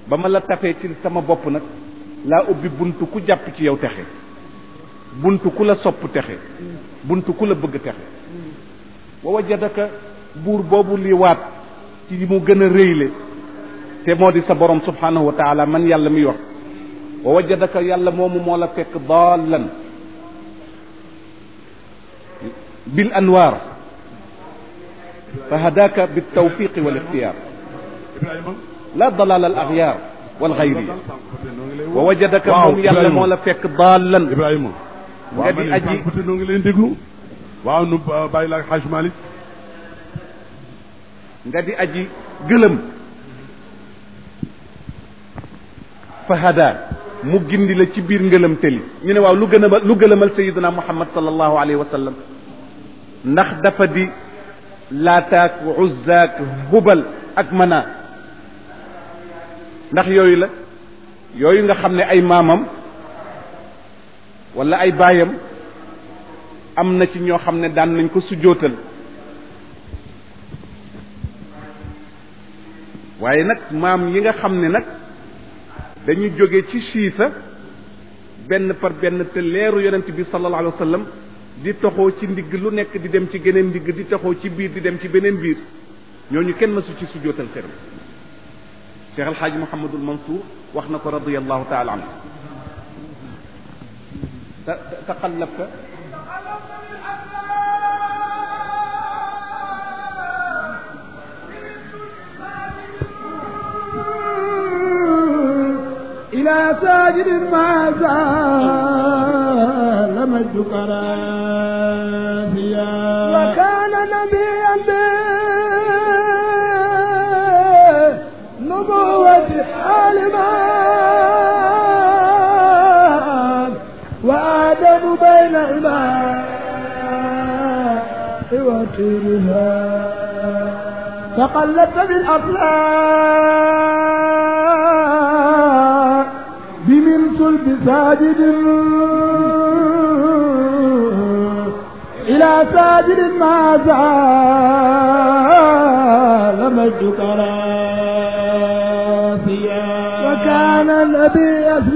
ba ma la tafee ci sama bopp nag laa ubbi buntu ku jàpp ci yow texe buntu ku la sopp texe buntu ku la bëgg texe wa wajadaka buur boobu li waat ci mu gën a réyle te moo di sa borom subhanahu wa taala man yàlla miy wax wa wajadaka yàlla moomu moo la fekk daalan bil anwaar fa hadaaka bi tawfiqi wal ixtiyaar Ibrahima la dalal al axyaar wal xayriya noo ngi lay wa wajadaka waaw moom yàlla moo la fekk daalan Ibrahima nga di aji peut noo ngi leen déglu waaw nu bàyyi la ak Haj Malick nga di aji gëlëm fa hada mu gindi la ci biir ngëlëm tëli ñu ne waaw lu gën a lu gëlëmal sayiduna muhammad sallallahu alayhi wa sallam ndax dafa di laataak uzzaak hubal ak mana ndax yooyu la yooyu nga xam ne ay maamam wala ay baayam am na ci ñoo xam ne daan nañ ko sujjootal waaye nag maam yi nga xam ne nag dañu jóge ci siisa benn par benn te leeru yonent bi sallallahu alayhi wa sallam di toxoo ci ndigg lu nekk di dem ci geneen ndigg di toxoo ci biir di dem ci beneen biir ñooñu kenn mësu ci sujjootal xeram Cheikh El Hadj Mouhamadul Mansour wax na ko radiyallahu taala anhu ta taqallabta إلى ساجد ما زال مجدك راسيا وكان نبيا بنبوة عالما وآدم بين الماء وطيرها تقلبت بالأفلاك بمن صلب ساجد إلى ساجد ما زال مجدك راسيا وكان النبي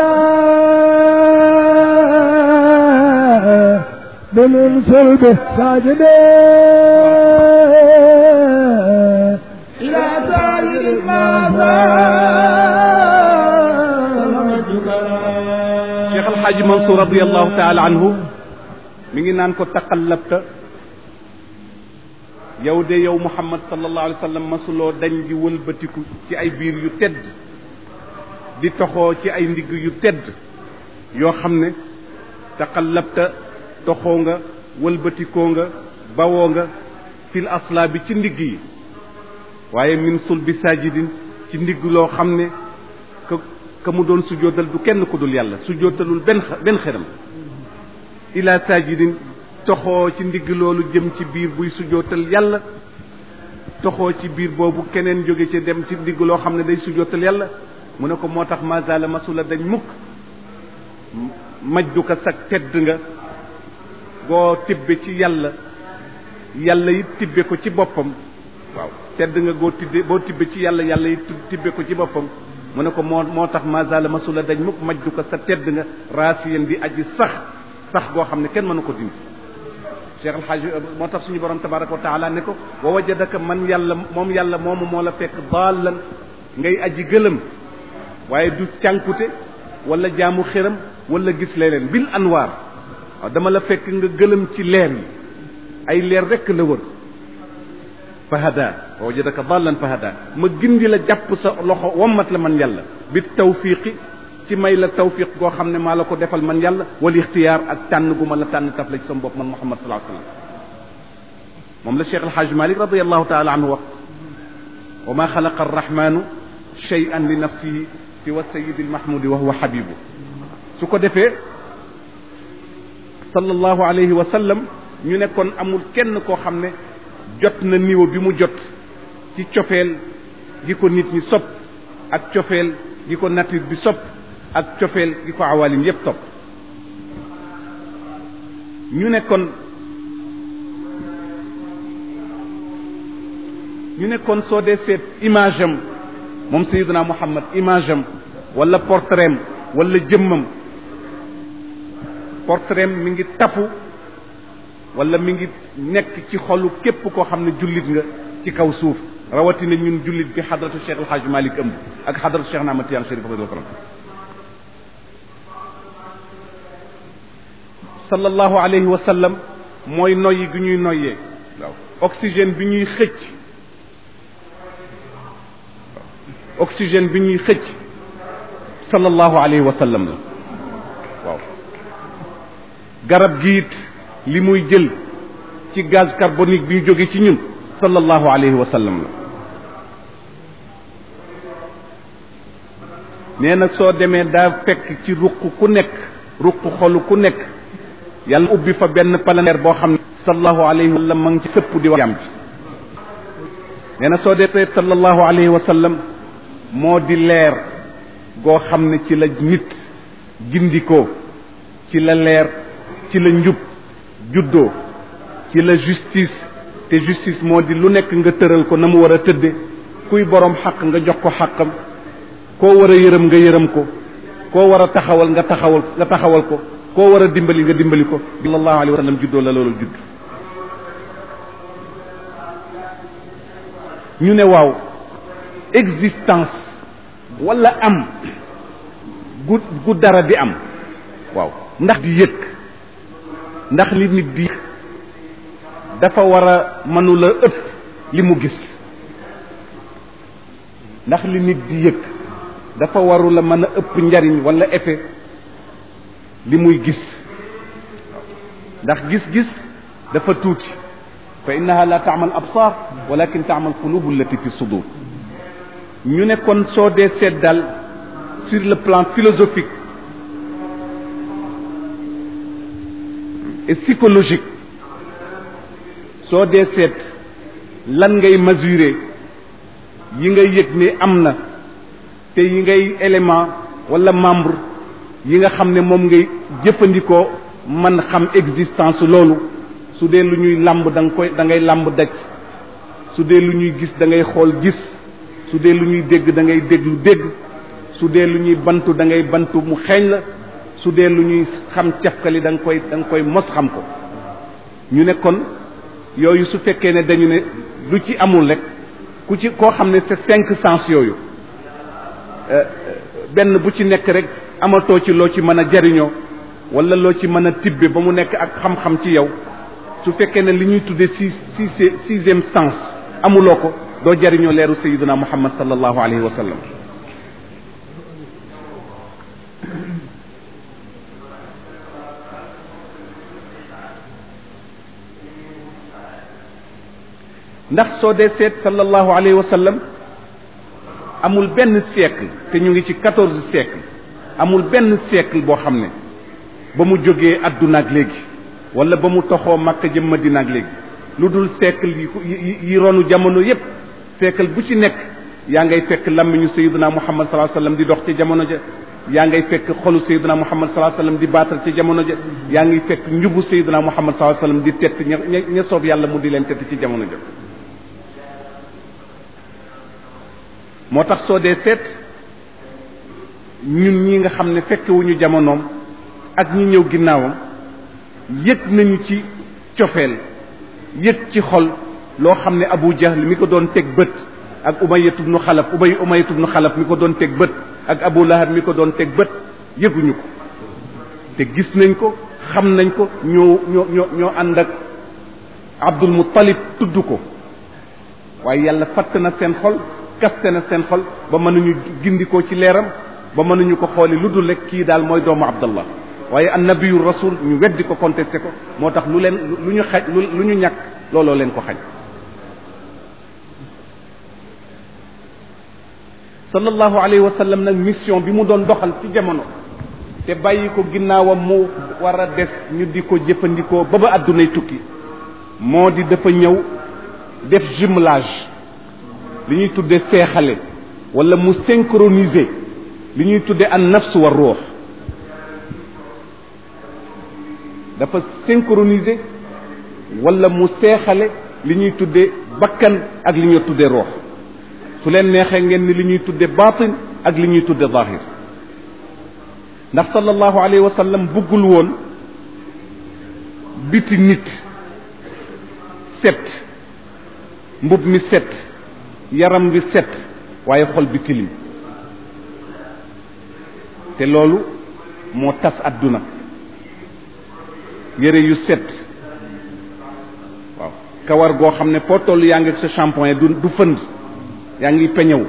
أسلام بمن صلبه ساجد إلى ساجد ما زال مجدك Cheikh El Hadj Mansour radiyallahu taala anhu mi ngi naan ko taqallabta yow de yow Muhammad sallallahu alayhi wa sallam masuloo dañ di wëlbatiku ci ay biir yu tedd di toxoo ci ay ndigg yu tedd yoo xam ne taqallabta toxoo nga wëlbatikoo nga bawoo nga fil asla bi ci ndigg yi waaye min sul bi sajidin ci ndigg loo xam ne ka ka mu doon sujootal du kenn ku dul yàlla sujootalul benn xa- benn xeram ila sajidin toxoo ci ndigg loolu jëm ci biir buy sujootal yàlla toxoo ci biir boobu keneen jóge ci dem ci ndigg loo xam ne day sujootal yàlla mu ne ko moo tax mazala masula dañ mukk majduka sag tedd nga goo tibbe ci yàlla yàlla it tibbe ko ci boppam waaw tedd nga goo tibbe boo tibbe ci yàlla yàlla it tibbe ko ci boppam mu ne ko moo moo tax mazala masula dañ mukk majduka sa tedd nga raasiyan di aji sax sax goo xam ne kenn mënu ko dindi Cheikh El Hadj moo tax suñu borom tabaraka wa taala ne ko wa wajadaka man yàlla moom yàlla moomu moo la fekk daalan ngay aji gëlëm waaye du cànkute wala jaamu xëram wala gis leneen bil anwaar waaw dama la fekk nga gëlëm ci leer yi ay leer rekk la wër fahada wa wajadaka dallan fahada ma gindi la jàpp sa loxo wommat la man yàlla bi tawfiqi ci may la tawfiq goo xam ne maa la ko defal man yàlla wal ixtiyaar ak tànn gu ma la tànn taf la ci sama bopp man Muhammad sallallahu alayhi wasallam moom la Cheikh El Hadj Malick radiyallahu taala anhu wax wa ma xalaqa arrahmanu shay'an li nafsihi siwa sayidi almahmudi wa huwa habibu su ko defee sallallahu alayhi wa sallam ñu ne kon amul kenn koo xam ne jot na niveau bi mu jot ci cofeel gi ko nit ñi sopp ak cofeel gi ko nature bi sopp ak cofeel gi ko awalim yépp topp ñu ne kon ñu ne kon soo dee seet image am moom sayiduna muhammad image am wala portrait am wala jëmmam portrait am mi ngi tafu wala mi ngi nekk ci xolu képp koo xam ne jullit nga ci kaw suuf rawatina ñun jullit bi xadratu cheikh alhaj malik ëmb ak xadratu cheikh naama tiyaan sharif radiyallahu anhu sallallahu alayhi wa sallam mooy noyyi gi ñuy noyyee waaw oxygène bi ñuy xëcc oxygène bi ñuy xëcc sallallahu alayhi wa sallam la waaw garab gi it li muy jël ci gaz carbonique bi ñu jóge ci ñun sallallahu alayhi wa sallam la nee na soo demee daa fekk ci ruq ku nekk ruq xolu ku nekk yàlla ubbi fa benn palanteer boo xam ne sallallahu alayhi wa sallam ma ngi ci sëpp di wax jàmm ci nee na soo dee seet sallallahu alayhi wa sallam moo di leer goo xam ne ci la nit gindikoo ci la leer ci la njub juddoo ci la justice te justice moo di lu nekk nga tëral ko na mu war a tëdde kuy borom xaq nga jox ko xaqam koo war a yërëm nga yërëm ko koo war a taxawal nga taxawal nga taxawal ko koo war a dimbali nga dimbali ko sallallahu alayhi wa sallam juddoo la loolu judd ñu ne waaw existence wala am gu gu dara di am waaw ndax di yëg ndax li nit di dafa war a mënula ëpp li mu gis ndax li nit di yëg dafa warula mën a ëpp njariñ wala effet li muy gis ndax gis-gis dafa tuuti fa innaha la taamal absar walakin taamal qulubu allati fi sudur ñu ne kon soo dee seet daal sur le plan philosophique et psychologique soo dee seet lan ngay mesurer yi ngay yëg ne am na te yi ngay élément wala membre yi nga xam ne moom ngay jëfandikoo man xam existence loolu su dee lu ñuy làmb da nga koy da ngay làmb daj su dee lu ñuy gis da ngay xool gis su dee lu ñuy dégg da ngay déglu dégg su dee lu ñuy bantu da ngay bantu mu xeeñ la su dee lu ñuy xam cafkali da nga koy da nga koy mos xam ko ñu ne kon yooyu su fekkee ne dañu ne lu ci amul rek ku ci koo xam ne c'est cinq sens yooyu benn bu ci nekk rek amatoo ci loo ci mën a jariñoo wala loo ci mën a tibbe ba mu nekk ak xam-xam ci yow su fekkee ne li ñuy tuddee six six sixième sens amuloo ko doo jariñoo leeru sayiduna muhammad sallallahu alayhi wa sallam ndax soo dee seet sallallahu alayhi wa sallam amul benn siècle te ñu ngi ci quatorze siècle amul benn siècle boo xam ne ba mu jógee adduna ak léegi wala ba mu toxoo Makka jëm Madina ak léegi lu dul siècle yi yi ronu jamono yépp siècle bu ci nekk yaa ngay fekk lammiñu sayyidina Muhammad sallallahu alayhi wasallam di dox ci jamono ja yaa ngay fekk xolu sayyidina Muhammad sallallahu alayhi wasallam di baatal ci jamono ja yaa ngay fekk njubu sayyidina Muhammad sallallahu alayhi wasallam di tett ña ña soob yàlla mu di leen tett ci jamono ja moo tax soo dee seet ñun ñi nga xam ne fekkewuñu jamonoom ak ñi ñëw ginnaawam yëg nañu ci cofeel yëg ci xol loo xam ne Abu Jahl mi ko doon teg bët ak Umayyatu bnu Xalaf Ubay Umayyatu bnu Xalaf mi ko doon teg bët ak Abu Lahab mi ko doon teg bët yëguñu ko te gis nañ ko xam nañ ko ñoo ñoo ñoo ñoo ànd ak Abdul Muttalib tudd ko waaye yàlla fatt na seen xol kaste na seen xol ba mënuñu gindikoo ci leeram ba mënuñu ko xooli lu dul rek kii daal mooy doomu abdallah waaye annabiyu rasul ñu weddi ko contesté ko moo tax lu leen lu ñu xaj lu ñu ñàkk looloo leen ko xañ sallallahu alayhi wa sallam nag mission bi mu doon doxal ci jamono te bàyyi ko ginnaawam mu war a des ñu di ko jëfandikoo ba ba àddunay tukki moo di dafa ñëw def jumelage li ñuy tudde seexale wala mu synchroniser li ñuy tudde an nafs wa ruux dafa synchroniser wala mu seexale li ñuy tudde bakkan ak li ñuy tudde ruux su leen neexee ngeen ni li ñuy tudde baatin ak li ñuy tudde zahir ndax sallallahu alayhi wa sallam buggul woon biti nit set mbub mi set yaram wi set waaye xol bi tilim te loolu moo tas adduna yére yu set waaw kawar goo xam ne foo toll yaa ngi ak sa shampoing du du fënd yaa ngi peñew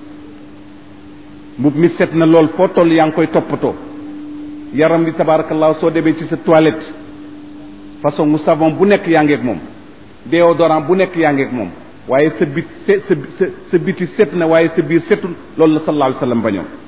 mbub mi set na lool foo toll yaa ngi koy toppatoo yaram bi tabarakallah soo demee ci sa toilette façon mu savon bu nekk yaa ngi ak moom déodorant bu nekk yaa ngi ak moom waaye sa bit sa sa sa biti set na waaye sa biir setul loolu la sallallahu alayhi wa sallam bañoon